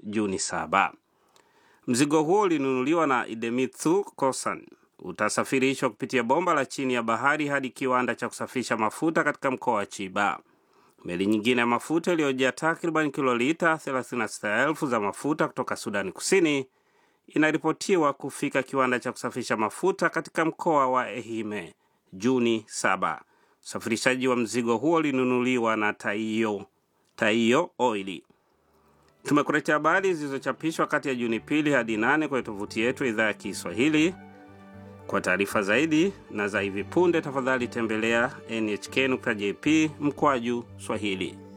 Juni saba. Mzigo huo ulinunuliwa na Idemitsu Kosan utasafirishwa kupitia bomba la chini ya bahari hadi kiwanda cha kusafisha mafuta katika mkoa wa Chiba. Meli nyingine ya mafuta iliyojaa takriban kilolita 36,000 za mafuta kutoka Sudani Kusini inaripotiwa kufika kiwanda cha kusafisha mafuta katika mkoa wa Ehime Juni 7. Usafirishaji wa mzigo huo ulinunuliwa na Taiyo, Taiyo Oili. Tumekuletea habari zilizochapishwa kati ya Juni pili hadi nane kwenye tovuti yetu idhaa ya Kiswahili. Kwa taarifa zaidi na za hivi punde, tafadhali tembelea nhk.jp mkwaju Swahili.